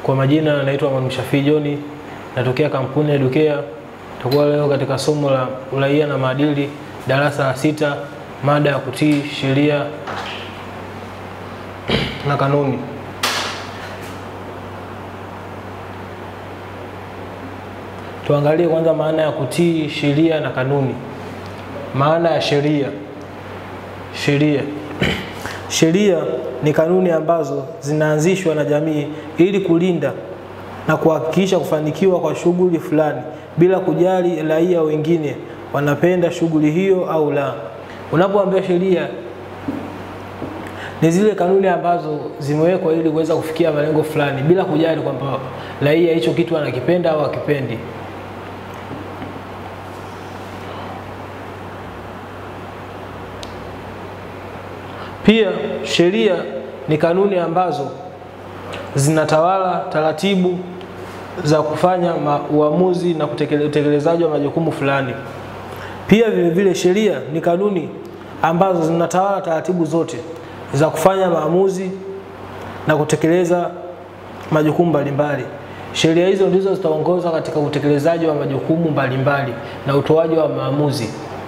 Kwa majina naitwa Mwalimu Shafii John, natokea kampuni ya Educare. Tutakuwa leo katika somo la uraia na maadili, darasa la sita, mada ya kutii sheria na kanuni. Tuangalie kwanza maana ya kutii sheria na kanuni. Maana ya sheria. Sheria sheria ni kanuni ambazo zinaanzishwa na jamii ili kulinda na kuhakikisha kufanikiwa kwa shughuli fulani bila kujali raia wengine wanapenda shughuli hiyo au la. Unapoambia sheria, ni zile kanuni ambazo zimewekwa ili kuweza kufikia malengo fulani bila kujali kwamba raia hicho kitu anakipenda au akipendi. Pia sheria ni kanuni ambazo zinatawala taratibu za kufanya uamuzi na utekelezaji wa majukumu fulani. Pia vile vile sheria ni kanuni ambazo zinatawala taratibu zote za kufanya maamuzi na kutekeleza majukumu mbalimbali. Sheria hizo ndizo zitaongoza katika utekelezaji wa majukumu mbalimbali na utoaji wa maamuzi.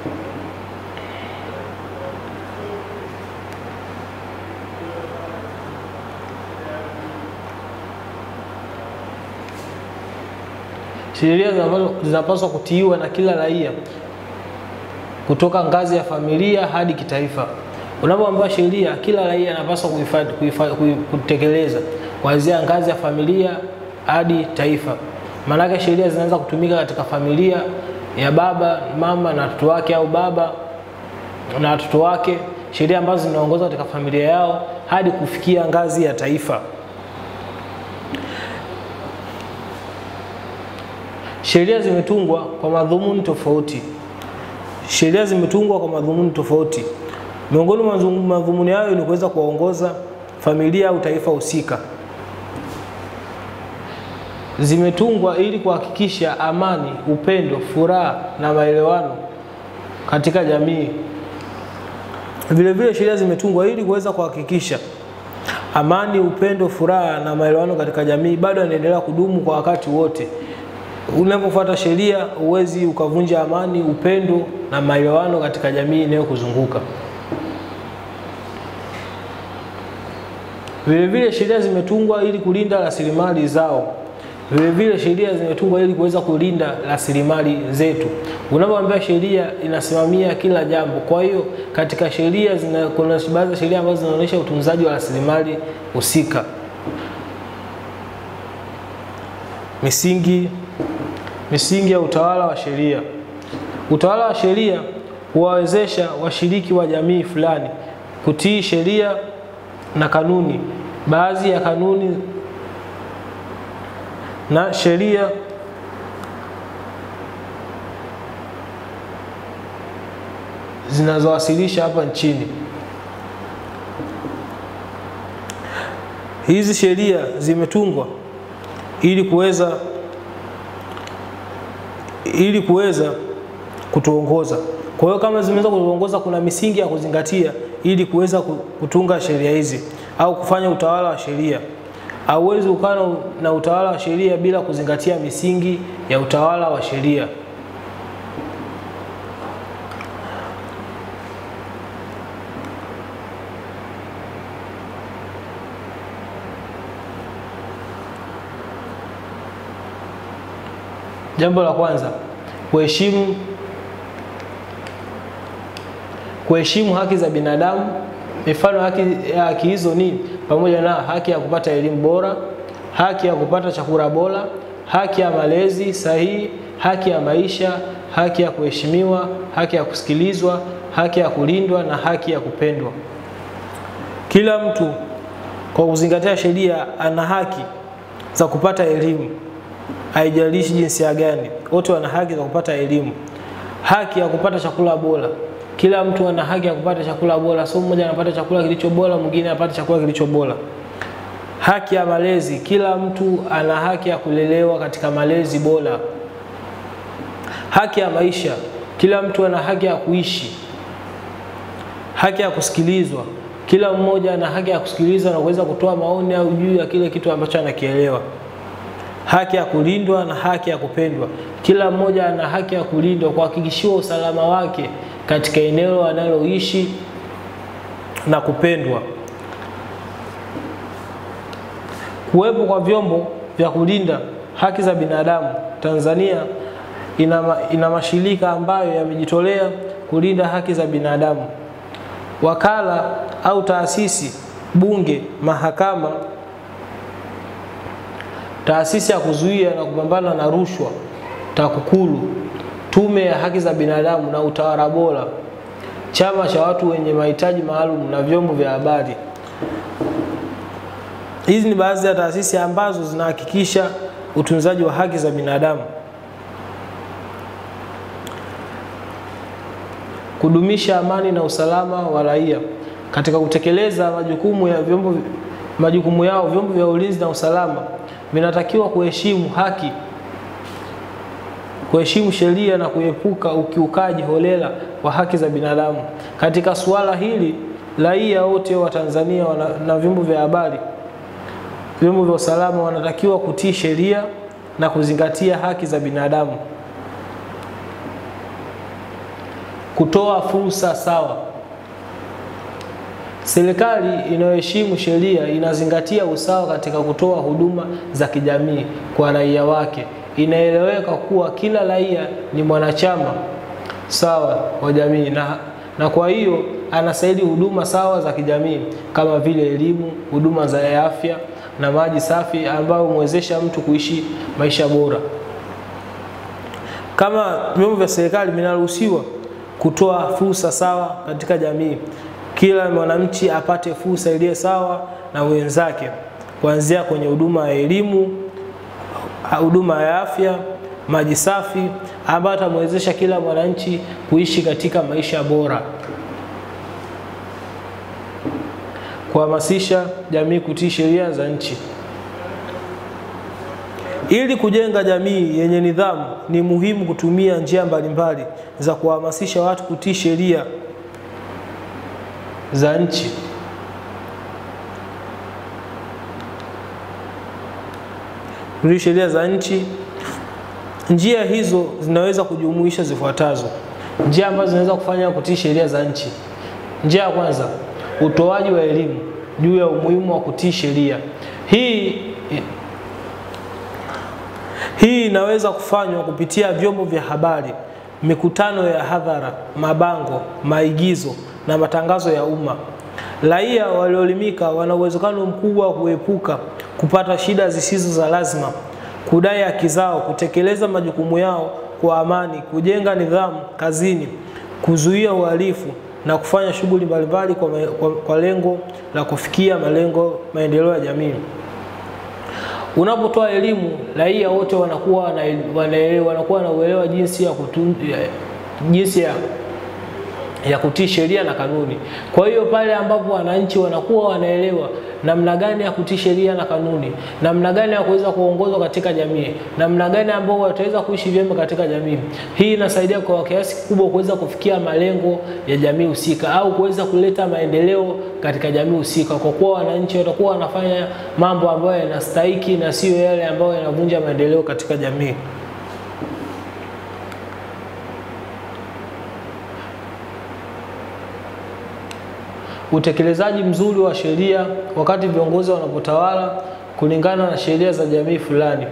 Sheria zinapaswa kutiiwa na kila raia kutoka ngazi ya familia hadi kitaifa. Unapoambiwa sheria, kila raia anapaswa kutekeleza kuanzia ngazi ya familia hadi taifa. Maanake sheria zinaweza kutumika katika familia ya baba, mama na watoto wake, au baba na watoto wake, sheria ambazo zinaongoza katika familia yao hadi kufikia ngazi ya taifa. Sheria zimetungwa kwa madhumuni tofauti. Sheria zimetungwa kwa madhumuni tofauti. Miongoni mwa madhumuni hayo ni kuweza kuwaongoza familia au taifa husika. Zimetungwa ili kuhakikisha amani, upendo, furaha na maelewano katika jamii. Vile vile sheria zimetungwa ili kuweza kuhakikisha amani, upendo, furaha na maelewano katika jamii bado yanaendelea kudumu kwa wakati wote. Unapofuata sheria huwezi ukavunja amani, upendo na maelewano katika jamii inayokuzunguka. Vile vile sheria zimetungwa ili kulinda rasilimali zao. Vile vile sheria zimetungwa ili kuweza kulinda rasilimali zetu. Unapoambia sheria inasimamia kila jambo, kwa hiyo katika sheria kuna baadhi ya sheria ambazo zinaonyesha utunzaji wa rasilimali husika. Misingi misingi ya utawala wa sheria. Utawala wa sheria huwawezesha washiriki wa jamii fulani kutii sheria na kanuni. Baadhi ya kanuni na sheria zinazowasilisha hapa nchini. Hizi sheria zimetungwa ili kuweza ili kuweza kutuongoza. Kwa hiyo kama zimeweza kutuongoza, kuna misingi ya kuzingatia ili kuweza kutunga sheria hizi au kufanya utawala wa sheria. Hauwezi ukawa na utawala wa sheria bila kuzingatia misingi ya utawala wa sheria. Jambo la kwanza, kuheshimu kuheshimu haki za binadamu. Mifano haki ya haki hizo ni pamoja na haki ya kupata elimu bora, haki ya kupata chakula bora, haki ya malezi sahihi, haki ya maisha, haki ya kuheshimiwa, haki ya kusikilizwa, haki ya kulindwa na haki ya kupendwa. Kila mtu kwa kuzingatia sheria ana haki za kupata elimu haijalishi jinsia gani, wote wana haki za kupata elimu. Haki ya kupata chakula bora, kila mtu ana haki ya kupata chakula bora, sio mmoja anapata chakula kilicho bora, mwingine anapata chakula kilicho bora. Haki ya malezi, kila mtu ana haki ya kulelewa katika malezi bora. Haki ya maisha, kila mtu ana haki ya kuishi. Haki ya kusikilizwa, kila mmoja ana haki ya kusikilizwa na kuweza kutoa maoni au juu ya kile kitu ambacho anakielewa. haki ya kulindwa na haki ya kupendwa. Kila mmoja ana haki ya kulindwa, kuhakikishiwa usalama wake katika eneo analoishi na kupendwa. Kuwepo kwa vyombo vya kulinda haki za binadamu Tanzania ina, ma, ina mashirika ambayo yamejitolea kulinda haki za binadamu. Wakala au taasisi, bunge, mahakama, taasisi ya kuzuia na kupambana na rushwa TAKUKURU, tume ya haki za binadamu na utawala bora, chama cha watu wenye mahitaji maalum na vyombo vya habari. Hizi ni baadhi ya taasisi ambazo zinahakikisha utunzaji wa haki za binadamu. Kudumisha amani na usalama wa raia. Katika kutekeleza majukumu ya vyombo majukumu yao, vyombo vya ulinzi na usalama vinatakiwa kuheshimu haki, kuheshimu sheria na kuepuka ukiukaji holela wa haki za binadamu. Katika suala hili, raia wote wa Tanzania wana, na vyombo vya habari, vyombo vya usalama wanatakiwa kutii sheria na kuzingatia haki za binadamu. Kutoa fursa sawa. Serikali inayoheshimu sheria inazingatia usawa katika kutoa huduma za kijamii kwa raia wake. Inaeleweka kuwa kila raia ni mwanachama sawa wa jamii na, na kwa hiyo anastahili huduma sawa za kijamii kama vile elimu, huduma za afya na maji safi ambayo humwezesha mtu kuishi maisha bora. Kama vyombo vya serikali vinaruhusiwa kutoa fursa sawa katika jamii, kila mwananchi apate fursa iliyo sawa na wenzake, kuanzia kwenye huduma ya elimu, huduma ya afya, maji safi, ambayo atamwezesha kila mwananchi kuishi katika maisha bora. Kuhamasisha jamii kutii sheria za nchi. Ili kujenga jamii yenye nidhamu, ni muhimu kutumia njia mbalimbali za kuhamasisha watu kutii sheria za nchi. Kutii sheria za nchi. Njia hizo zinaweza kujumuisha zifuatazo: njia ambazo zinaweza kufanya kutii sheria za nchi. Njia ya kwanza, utoaji wa elimu juu ya umuhimu wa kutii sheria. Hii hii inaweza kufanywa kupitia vyombo vya habari, mikutano ya hadhara, mabango, maigizo na matangazo ya umma. Raia walioelimika wana uwezekano mkubwa wa kuepuka kupata shida zisizo za lazima, kudai haki zao, kutekeleza majukumu yao kwa amani, kujenga nidhamu kazini, kuzuia uhalifu na kufanya shughuli mbalimbali kwa, kwa, kwa lengo la kufikia malengo maendeleo ya jamii. Unapotoa elimu, raia wote wanakuwa wanaelewa, wanakuwa na uelewa jinsi ya kutu, jinsi ya ya kutii sheria na kanuni. Kwa hiyo pale ambapo wananchi wanakuwa wanaelewa namna gani ya kutii sheria na kanuni, namna gani ya kuweza kuongozwa katika jamii, namna gani ambao wataweza kuishi vyema katika jamii, hii inasaidia kwa kiasi kikubwa kuweza kufikia malengo ya jamii husika au kuweza kuleta maendeleo katika jamii husika, kwa kuwa wananchi watakuwa wanafanya mambo ambayo yanastahiki na sio yale ambayo yanavunja maendeleo katika jamii. Utekelezaji mzuri wa sheria wakati viongozi wanapotawala kulingana na sheria za jamii fulani.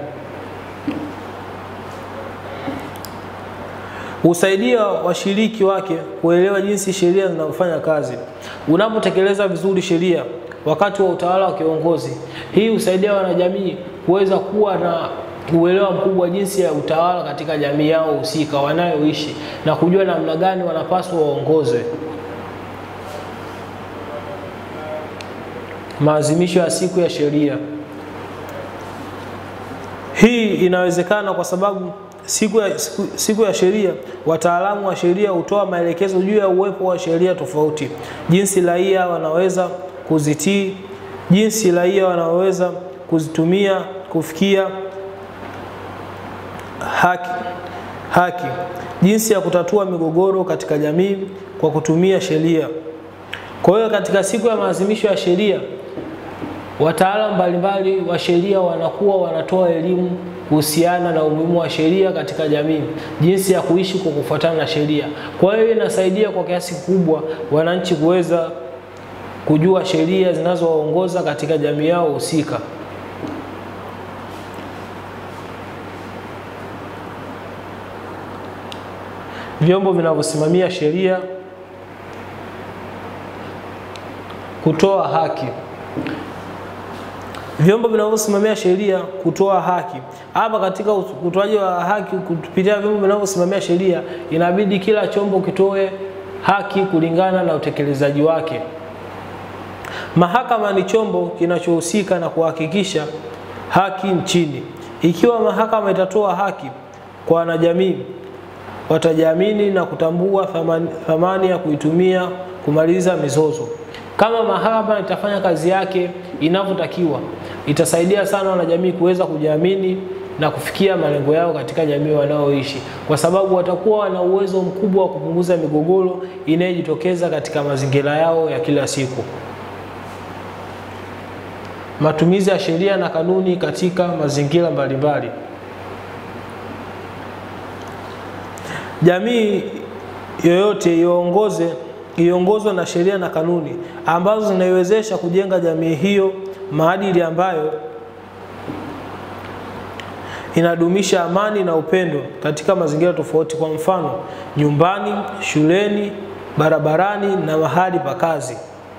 Husaidia washiriki wake kuelewa jinsi sheria zinavyofanya kazi. Unapotekeleza vizuri sheria wakati wa utawala wa kiongozi, hii husaidia wanajamii kuweza kuwa na uelewa mkubwa jinsi ya utawala katika jamii yao husika wanayoishi na kujua namna gani wanapaswa waongozwe. Maadhimisho ya siku ya sheria. Hii inawezekana kwa sababu siku ya, siku, siku ya sheria, wataalamu wa sheria hutoa maelekezo juu ya uwepo wa sheria tofauti, jinsi raia wanaweza kuzitii, jinsi raia wanaweza kuzitumia kufikia haki, haki, jinsi ya kutatua migogoro katika jamii kwa kutumia sheria. Kwa hiyo katika siku ya maadhimisho ya sheria Wataalamu mbalimbali wa sheria wanakuwa wanatoa elimu kuhusiana na umuhimu wa sheria katika jamii, jinsi ya kuishi kwa kufuatana na sheria. Kwa hiyo inasaidia kwa kiasi kikubwa wananchi kuweza kujua sheria zinazowaongoza katika jamii yao husika. Vyombo vinavyosimamia sheria kutoa haki. Vyombo vinavyosimamia sheria kutoa haki. Hapa katika utoaji wa haki kupitia vyombo vinavyosimamia sheria, inabidi kila chombo kitoe haki kulingana na utekelezaji wake. Mahakama ni chombo kinachohusika na kuhakikisha haki nchini. Ikiwa mahakama itatoa haki kwa wanajamii, watajiamini na kutambua thamani, thamani ya kuitumia kumaliza mizozo. Kama mahakama itafanya kazi yake inavyotakiwa, itasaidia sana wanajamii kuweza kujiamini na kufikia malengo yao katika jamii wanaoishi, kwa sababu watakuwa wana uwezo mkubwa wa kupunguza migogoro inayojitokeza katika mazingira yao ya kila siku. Matumizi ya sheria na kanuni katika mazingira mbalimbali. Jamii yoyote iongoze iongozwe na sheria na kanuni ambazo zinaiwezesha kujenga jamii hiyo maadili ambayo inadumisha amani na upendo katika mazingira tofauti, kwa mfano nyumbani, shuleni, barabarani na mahali pa kazi.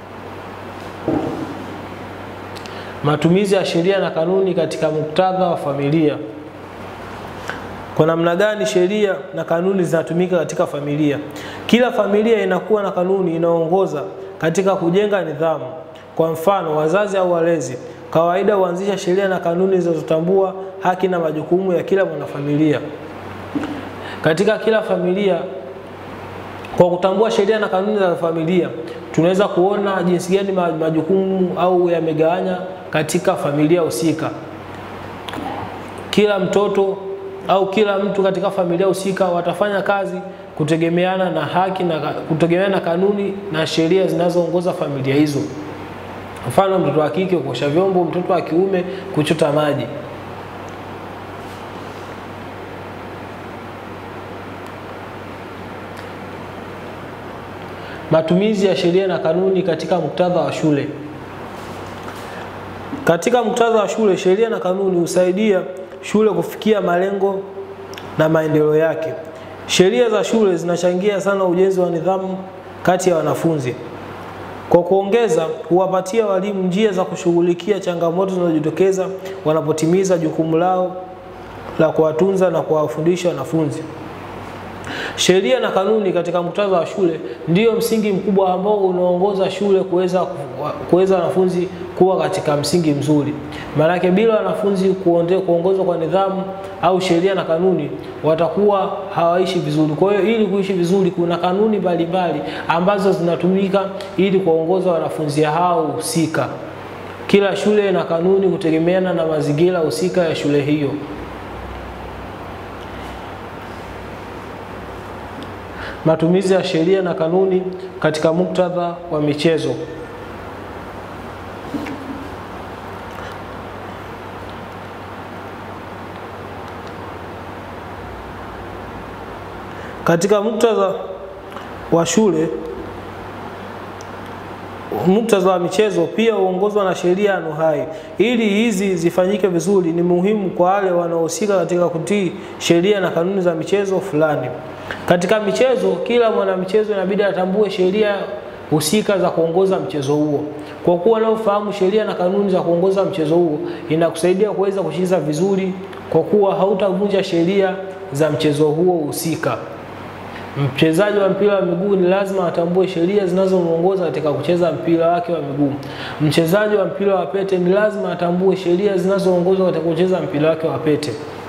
Matumizi ya sheria na kanuni katika muktadha wa familia. Kwa namna gani sheria na kanuni zinatumika katika familia? Kila familia inakuwa na kanuni inayoongoza katika kujenga nidhamu. Kwa mfano, wazazi au walezi kawaida huanzisha sheria na kanuni zinazotambua haki na majukumu ya kila mwanafamilia katika kila familia. Kwa kutambua sheria na kanuni za familia, tunaweza kuona jinsi gani majukumu au yamegawanya katika familia husika. Kila mtoto au kila mtu katika familia husika watafanya kazi kutegemeana na haki na kutegemeana na kanuni na sheria zinazoongoza familia hizo. Mfano, mtoto wa kike kuosha vyombo, mtoto wa kiume kuchota maji. Matumizi ya sheria na kanuni katika muktadha wa shule. Katika muktadha wa shule, sheria na kanuni husaidia shule kufikia malengo na maendeleo yake. Sheria za shule zinachangia sana ujenzi wa nidhamu kati ya wanafunzi. Kwa kuongeza, huwapatia walimu njia za kushughulikia changamoto zinazojitokeza wanapotimiza jukumu lao la kuwatunza na kuwafundisha wanafunzi. Sheria na kanuni katika muktadha wa shule ndiyo msingi mkubwa ambao unaongoza shule kuweza kuweza wanafunzi kuwa katika msingi mzuri. Maanake bila wanafunzi kuongozwa kwa nidhamu au sheria na kanuni, watakuwa hawaishi vizuri. Kwa hiyo ili kuishi vizuri, kuna kanuni mbalimbali ambazo zinatumika ili kuwaongoza wanafunzi hao husika. Kila shule na kanuni kutegemeana na mazingira husika ya shule hiyo. Matumizi ya sheria na kanuni katika muktadha wa michezo. Katika muktadha wa shule, muktadha wa michezo pia huongozwa na sheria anuhai. Ili hizi zifanyike vizuri, ni muhimu kwa wale wanaohusika katika kutii sheria na kanuni za michezo fulani. Katika michezo, kila mwanamichezo inabidi atambue sheria husika za kuongoza mchezo huo. Kwa kuwa unaofahamu sheria na kanuni za kuongoza mchezo huo, inakusaidia kuweza kucheza vizuri, kwa kuwa hautavunja sheria za mchezo huo husika. Mchezaji wa mpira wa miguu ni lazima atambue sheria zinazomuongoza katika kucheza mpira wake wa miguu. Mchezaji wa mpira wa pete ni lazima atambue sheria zinazoongoza katika kucheza mpira wake wa pete.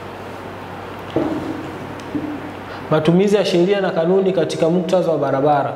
Matumizi ya sheria na kanuni katika muktadha wa barabara.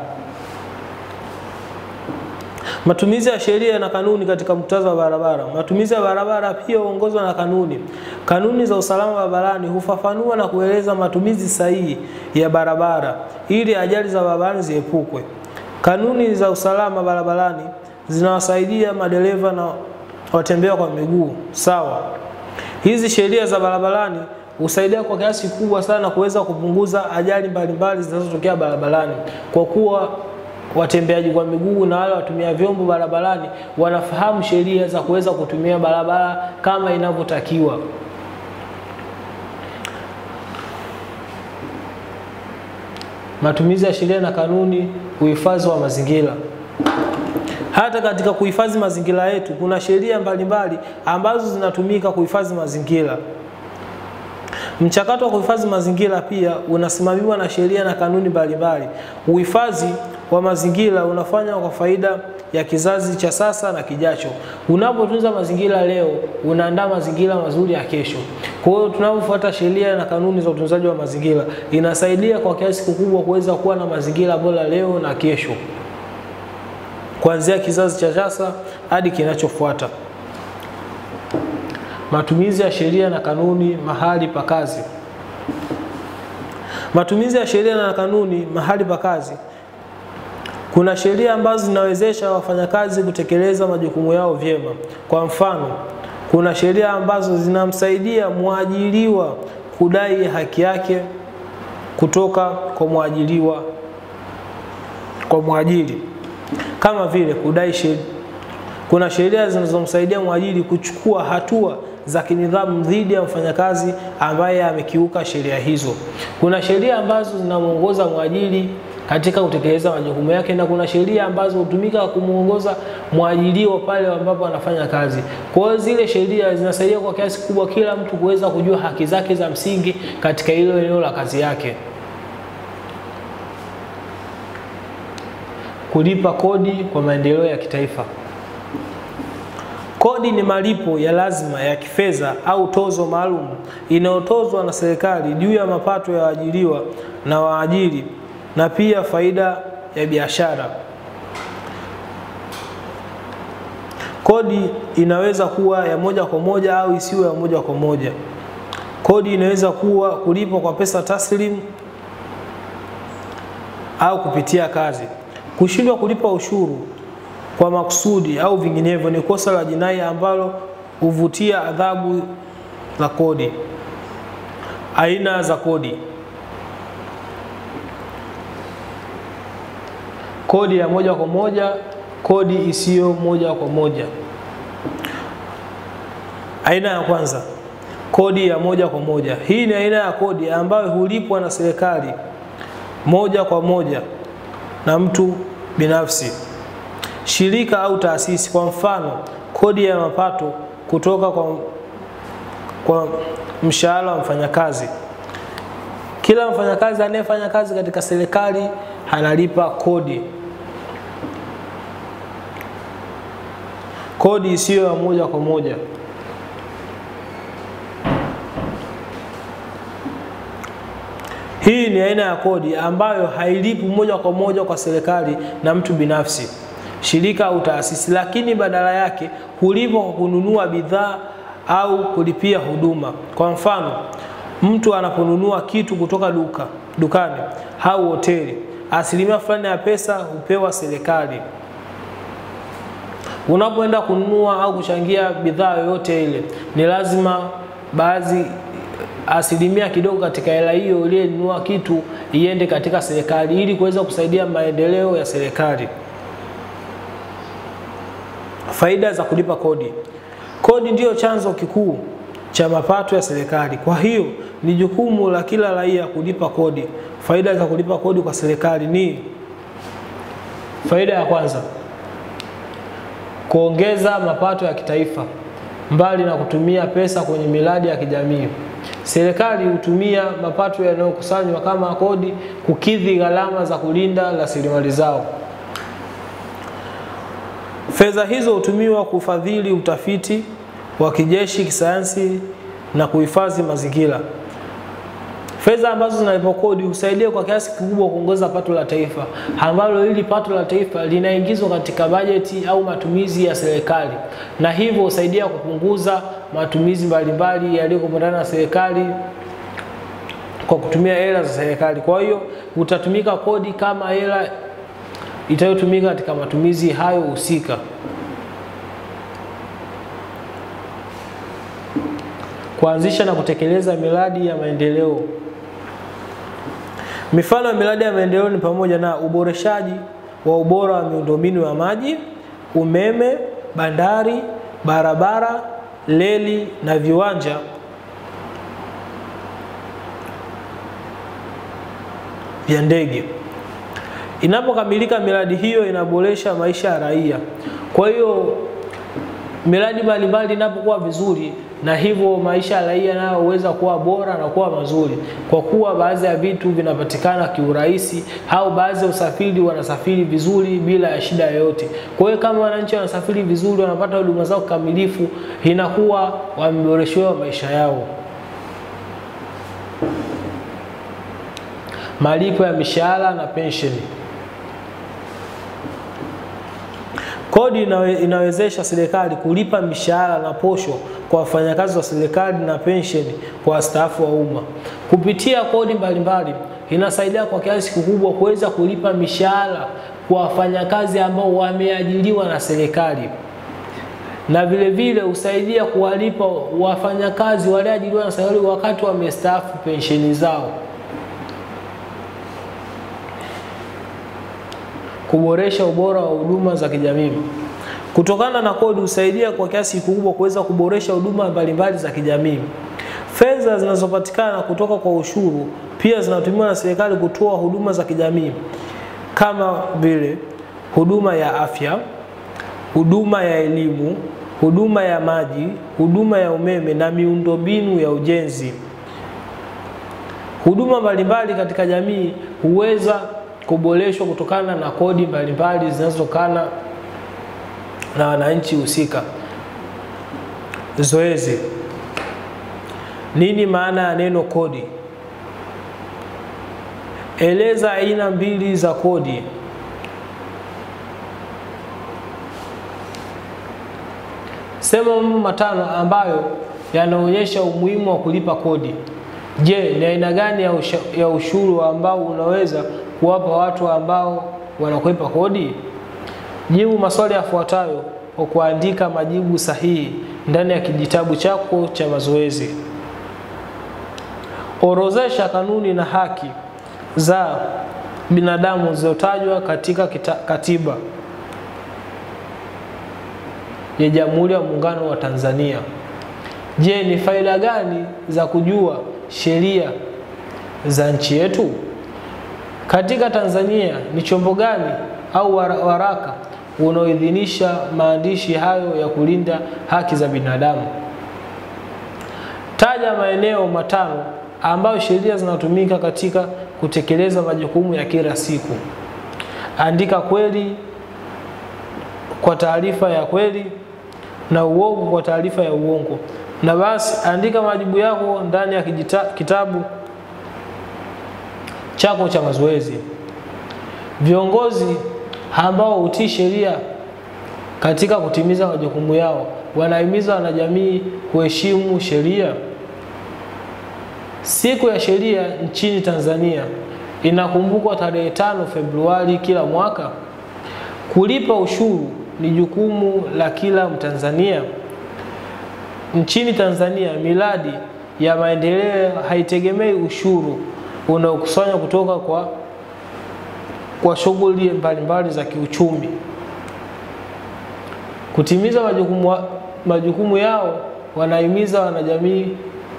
Matumizi ya sheria na kanuni katika muktadha wa barabara. Matumizi ya barabara pia huongozwa na kanuni. Kanuni za usalama barabarani hufafanua na kueleza matumizi sahihi ya barabara ili ajali za barabarani ziepukwe. Kanuni za usalama barabarani zinawasaidia madereva na watembea kwa miguu. Sawa, hizi sheria za barabarani husaidia kwa kiasi kikubwa sana kuweza kupunguza ajali mbalimbali zinazotokea barabarani, kwa kuwa watembeaji kwa miguu na wale watumia vyombo barabarani wanafahamu sheria za kuweza kutumia barabara kama inavyotakiwa. Matumizi ya sheria na kanuni, uhifadhi wa mazingira. Hata katika kuhifadhi mazingira yetu kuna sheria mbalimbali ambazo zinatumika kuhifadhi mazingira. Mchakato wa kuhifadhi mazingira pia unasimamiwa na sheria na kanuni mbalimbali. Uhifadhi wa mazingira unafanywa kwa faida ya kizazi cha sasa na kijacho. Unapotunza mazingira leo, unaandaa mazingira mazuri ya kesho. Kwa hiyo tunapofuata sheria na kanuni za utunzaji wa mazingira, inasaidia kwa kiasi kikubwa kuweza kuwa na mazingira bora leo na kesho, kuanzia kizazi cha sasa hadi kinachofuata. Matumizi ya sheria na kanuni mahali pa kazi. Matumizi ya sheria na kanuni mahali pa kazi. Kuna sheria ambazo zinawezesha wafanyakazi kutekeleza majukumu yao vyema. Kwa mfano, kuna sheria ambazo zinamsaidia mwajiriwa kudai haki yake kutoka kwa mwajiriwa kwa mwajiri, kama vile kudai sheria. Kuna sheria zinazomsaidia mwajiri kuchukua hatua za kinidhamu dhidi ya mfanyakazi ambaye amekiuka sheria hizo. Kuna sheria ambazo zinamwongoza mwajiri katika kutekeleza majukumu yake na kuna sheria ambazo hutumika kumwongoza mwajiriwa pale ambapo anafanya kazi. Kwa hiyo zile sheria zinasaidia kwa kiasi kikubwa kila mtu kuweza kujua haki zake za msingi katika hilo eneo la kazi yake. Kulipa kodi kwa maendeleo ya kitaifa. Kodi ni malipo ya lazima ya kifedha au tozo maalum inayotozwa na serikali juu ya mapato ya waajiriwa na waajiri na pia faida ya biashara. Kodi inaweza kuwa ya moja kwa moja au isiwe ya moja kwa moja. Kodi inaweza kuwa kulipwa kwa pesa taslimu au kupitia kazi. Kushindwa kulipa ushuru kwa makusudi au vinginevyo ni kosa la jinai ambalo huvutia adhabu za kodi. Aina za kodi. Kodi ya moja kwa moja, kodi isiyo moja kwa moja. Aina ya kwanza, kodi ya moja kwa moja. Hii ni aina ya kodi ambayo hulipwa na serikali moja kwa moja na mtu binafsi, shirika au taasisi. Kwa mfano, kodi ya mapato kutoka kwa, kwa mshahara wa mfanyakazi. Kila mfanyakazi anayefanya kazi katika serikali analipa kodi. Kodi isiyo ya moja kwa moja. Hii ni aina ya kodi ambayo hailipi moja kwa moja kwa serikali na mtu binafsi, shirika au taasisi, lakini badala yake hulipwa kwa kununua bidhaa au kulipia huduma. Kwa mfano, mtu anaponunua kitu kutoka duka dukani au hoteli, asilimia fulani ya pesa hupewa serikali. Unapoenda kununua au kuchangia bidhaa yoyote ile, ni lazima baadhi asilimia kidogo katika hela hiyo uliyenunua kitu iende katika serikali ili kuweza kusaidia maendeleo ya serikali. Faida za kulipa kodi. Kodi ndiyo chanzo kikuu cha mapato ya serikali. Kwa hiyo ni jukumu la kila raia kulipa kodi. Faida za kulipa kodi kwa serikali ni faida ya kwanza, kuongeza mapato ya kitaifa. Mbali na kutumia pesa kwenye miradi ya kijamii, serikali hutumia mapato yanayokusanywa kama kodi kukidhi gharama za kulinda rasilimali zao. Fedha hizo hutumiwa kufadhili utafiti wa kijeshi, kisayansi na kuhifadhi mazingira. Fedha ambazo zinalipwa kodi husaidia kwa kiasi kikubwa kuongeza pato la taifa, ambalo hili pato la taifa linaingizwa katika bajeti au matumizi ya serikali, na hivyo husaidia kupunguza matumizi mbalimbali yaliyokumbana na serikali kwa kutumia hela za serikali. Kwa hiyo utatumika kodi kama hela itayotumika katika matumizi hayo husika. kuanzisha na kutekeleza miradi ya maendeleo. Mifano ya miradi ya maendeleo ni pamoja na uboreshaji wa ubora wa miundombinu ya maji, umeme, bandari, barabara, reli na viwanja vya ndege. Inapokamilika miradi hiyo inaboresha maisha ya raia. Kwa hiyo miradi mbalimbali inapokuwa vizuri, na hivyo maisha ya raia nayo huweza kuwa bora na kuwa mazuri, kwa kuwa baadhi ya vitu vinapatikana kiurahisi, au baadhi ya usafiri wanasafiri vizuri bila ya shida yoyote. Kwa hiyo kama wananchi wanasafiri vizuri, wanapata huduma zao kikamilifu, inakuwa wameboreshewa maisha yao. Malipo ya mishahara na pensheni. Kodi inawe, inawezesha serikali kulipa mishahara na posho kwa wafanyakazi wa serikali na pensheni kwa wastaafu wa umma. Kupitia kodi mbalimbali inasaidia kwa kiasi kikubwa kuweza kulipa mishahara kwa wafanyakazi ambao wameajiriwa na serikali, na vile vile husaidia kuwalipa wafanyakazi walioajiriwa na serikali wakati wamestaafu pensheni zao. Kuboresha ubora wa huduma za kijamii. Kutokana na kodi husaidia kwa kiasi kikubwa kuweza kuboresha huduma mbalimbali za kijamii. Fedha zinazopatikana kutoka kwa ushuru pia zinatumiwa na serikali kutoa huduma za kijamii kama vile huduma ya afya, huduma ya elimu, huduma ya maji, huduma ya umeme na miundombinu ya ujenzi. Huduma mbalimbali katika jamii huweza kuboreshwa kutokana na kodi mbalimbali zinazotokana na wananchi husika. Zoezi. Nini maana ya neno kodi? Eleza aina mbili za kodi. Sema mambo matano ambayo yanaonyesha umuhimu wa kulipa kodi. Je, ni aina gani ya, usha, ya ushuru ambao unaweza kuwapa watu ambao wanakwepa kodi? Jibu maswali yafuatayo kwa kuandika majibu sahihi ndani ya kijitabu chako cha mazoezi. Orozesha kanuni na haki za binadamu zilizotajwa katika kita, katiba ya Jamhuri ya Muungano wa Tanzania. Je, ni faida gani za kujua sheria za nchi yetu? Katika Tanzania ni chombo gani au waraka unaoidhinisha maandishi hayo ya kulinda haki za binadamu? Taja maeneo matano ambayo sheria zinatumika katika kutekeleza majukumu ya kila siku. Andika kweli kwa taarifa ya kweli na uongo kwa taarifa ya uongo. Na basi andika majibu yako ndani ya kijita, kitabu chako cha mazoezi. Viongozi ambao hutii sheria katika kutimiza majukumu yao wanahimiza wanajamii kuheshimu sheria. Siku ya sheria nchini Tanzania inakumbukwa tarehe tano Februari kila mwaka. Kulipa ushuru ni jukumu la kila Mtanzania. Nchini Tanzania, miradi ya maendeleo haitegemei ushuru unaokusanywa kutoka kwa, kwa shughuli mbalimbali za kiuchumi. Kutimiza majukumu, majukumu yao wanahimiza wanajamii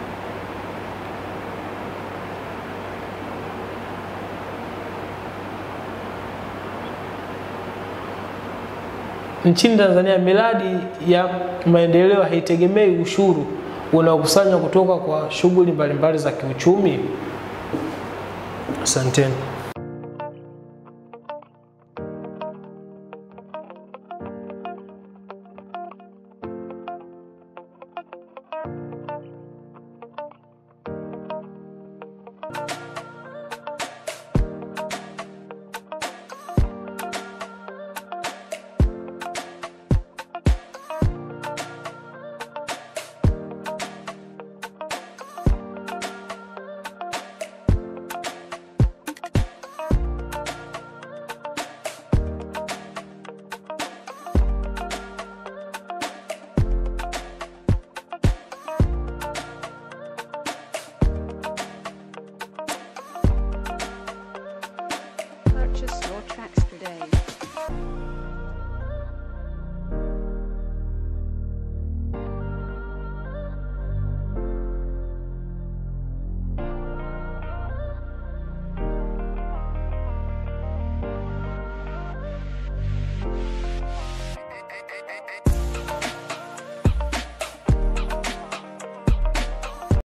Nchini Tanzania miradi ya maendeleo haitegemei ushuru unaokusanywa kutoka kwa shughuli mbalimbali za kiuchumi. Asanteni.